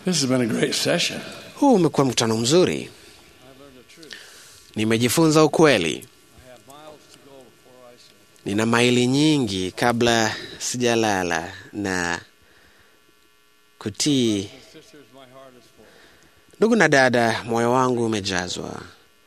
This has been a great session. Huu umekuwa mkutano mzuri. Nimejifunza ukweli. Nina maili nyingi kabla sijalala na kutii. Ndugu na dada, moyo wangu umejazwa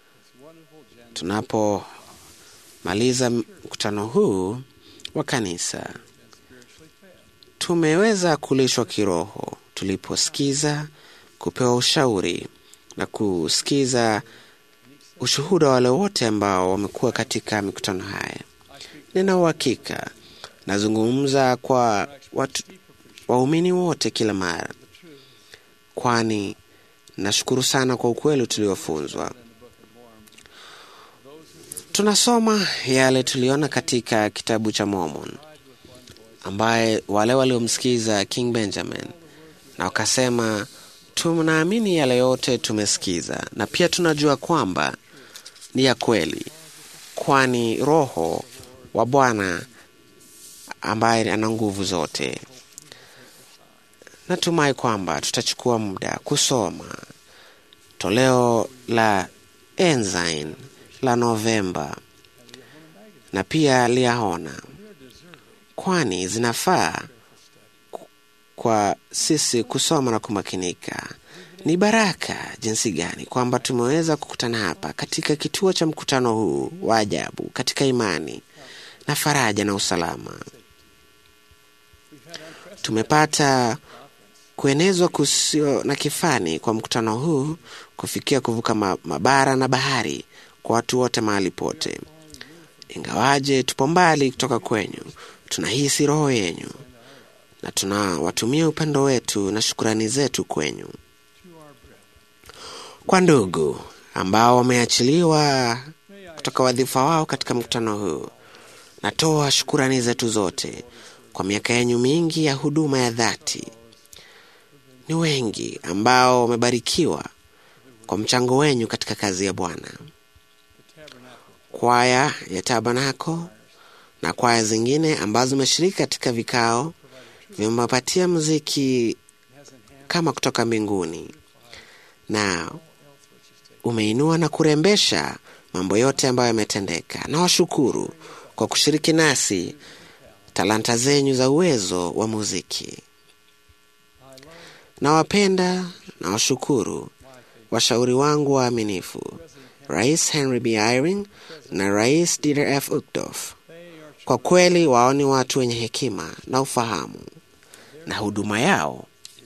tunapomaliza mkutano huu wa kanisa. Tumeweza kulishwa kiroho tuliposikiza, kupewa ushauri na kusikiza ushuhuda wa wale wote ambao wamekuwa katika mikutano haya. Nina uhakika nazungumza kwa watu waumini wote kila mara, kwani nashukuru sana kwa ukweli tuliofunzwa. Tunasoma yale tuliona katika kitabu cha Mormon, ambaye wale waliomsikiza King Benjamin na wakasema, tunaamini yale yote tumesikiza, na pia tunajua kwamba ni ya kweli, kwani Roho wa Bwana ambaye ana nguvu zote. Natumai kwamba tutachukua muda kusoma toleo la Ensign la Novemba na pia liyaona, kwani zinafaa kwa sisi kusoma na kumakinika. Ni baraka jinsi gani kwamba tumeweza kukutana hapa katika kituo cha mkutano huu wa ajabu katika imani na faraja na usalama. Tumepata kuenezwa kusio na kifani kwa mkutano huu kufikia kuvuka mabara na bahari kwa watu wote mahali pote. Ingawaje tupo mbali kutoka kwenyu, tunahisi roho yenyu na tunawatumia upendo wetu na shukurani zetu kwenyu. Kwa ndugu ambao wameachiliwa kutoka wadhifa wao katika mkutano huu, natoa shukurani zetu zote kwa miaka yenyu mingi ya huduma ya dhati. Ni wengi ambao wamebarikiwa kwa mchango wenyu katika kazi ya Bwana. Kwaya ya Tabanako na kwaya zingine ambazo zimeshiriki katika vikao vimepatia muziki kama kutoka mbinguni, na umeinua na kurembesha mambo yote ambayo yametendeka. Na washukuru kwa kushiriki nasi talanta zenyu za uwezo wa muziki. Nawapenda na washukuru washauri wangu waaminifu, Rais Henry B. Eyring na Rais Dieter F. Uchtdorf. Kwa kweli wao ni watu wenye hekima na ufahamu, na huduma yao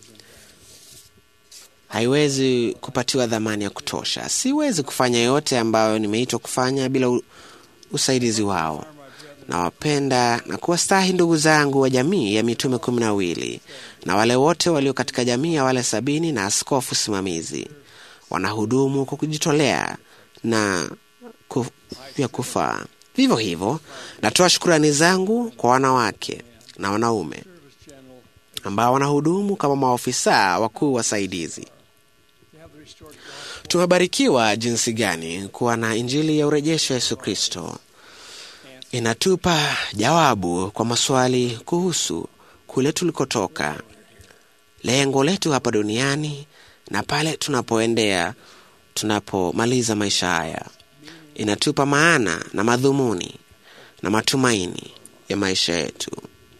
haiwezi kupatiwa dhamani ya kutosha. Siwezi kufanya yote ambayo nimeitwa kufanya bila usaidizi wao. Nawapenda na kuwastahi ndugu zangu wa jamii ya mitume kumi na wawili na wale wote walio katika jamii ya wale sabini na askofu simamizi wanahudumu kwa kujitolea na kuf, ya kufaa. Vivyo hivyo natoa shukurani zangu kwa wanawake na wanaume ambao wanahudumu kama maofisa wakuu wasaidizi. Tumebarikiwa jinsi gani kuwa na Injili ya urejesho wa Yesu Kristo. Inatupa jawabu kwa maswali kuhusu kule tulikotoka, lengo letu hapa duniani na pale tunapoendea tunapomaliza maisha haya. Inatupa maana na madhumuni na matumaini ya maisha yetu.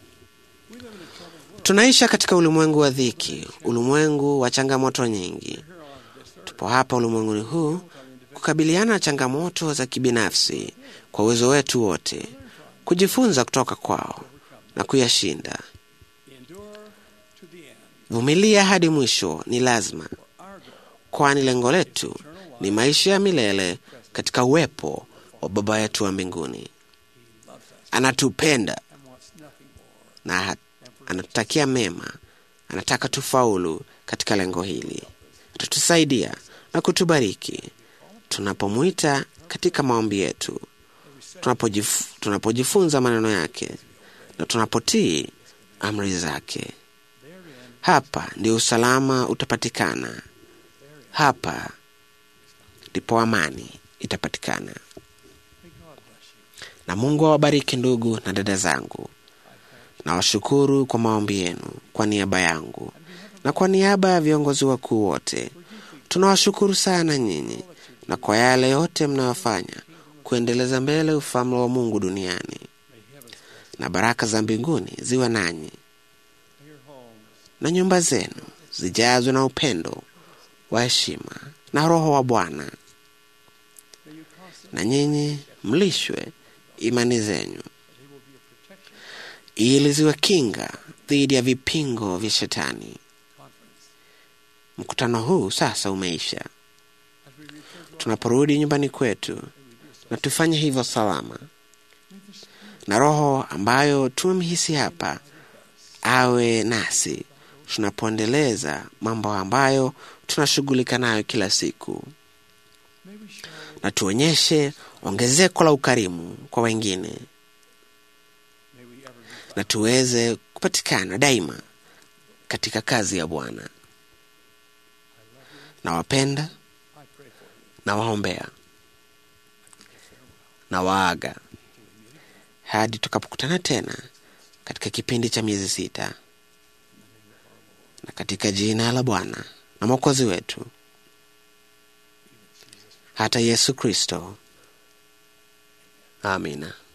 Tunaisha katika ulimwengu wa dhiki, ulimwengu wa changamoto nyingi. Tupo hapa ulimwenguni huu kukabiliana na changamoto za kibinafsi kwa uwezo wetu wote, kujifunza kutoka kwao na kuyashinda. Vumilia hadi mwisho ni lazima, kwani lengo letu ni maisha ya milele katika uwepo wa Baba yetu wa mbinguni. Anatupenda na anatutakia mema, anataka tufaulu katika lengo hili. Atatusaidia na kutubariki tunapomwita katika maombi yetu, tunapojif, tunapojifunza maneno yake na tunapotii amri zake. Hapa ndio usalama utapatikana, hapa ndipo amani itapatikana. Na Mungu awabariki ndugu na dada zangu. Nawashukuru kwa maombi yenu kwa niaba yangu na kwa niaba ya viongozi wakuu wote tunawashukuru sana nyinyi na kwa yale yote mnayofanya kuendeleza mbele ufalme wa Mungu duniani, na baraka za mbinguni ziwe nanyi na nyumba zenu zijazwe na upendo wa heshima na Roho wa Bwana, na nyinyi mlishwe imani zenyu ili ziwe kinga dhidi ya vipingo vya Shetani. Mkutano huu sasa umeisha. Tunaporudi nyumbani kwetu, na tufanye hivyo salama, na Roho ambayo tumemhisi hapa awe nasi tunapoendeleza mambo ambayo tunashughulika nayo kila siku, na tuonyeshe ongezeko la ukarimu kwa wengine, na tuweze kupatikana daima katika kazi ya Bwana. Nawapenda, nawaombea, na waaga hadi tukapokutana tena katika kipindi cha miezi sita, na katika jina la Bwana na Mwokozi wetu hata Yesu Kristo, amina.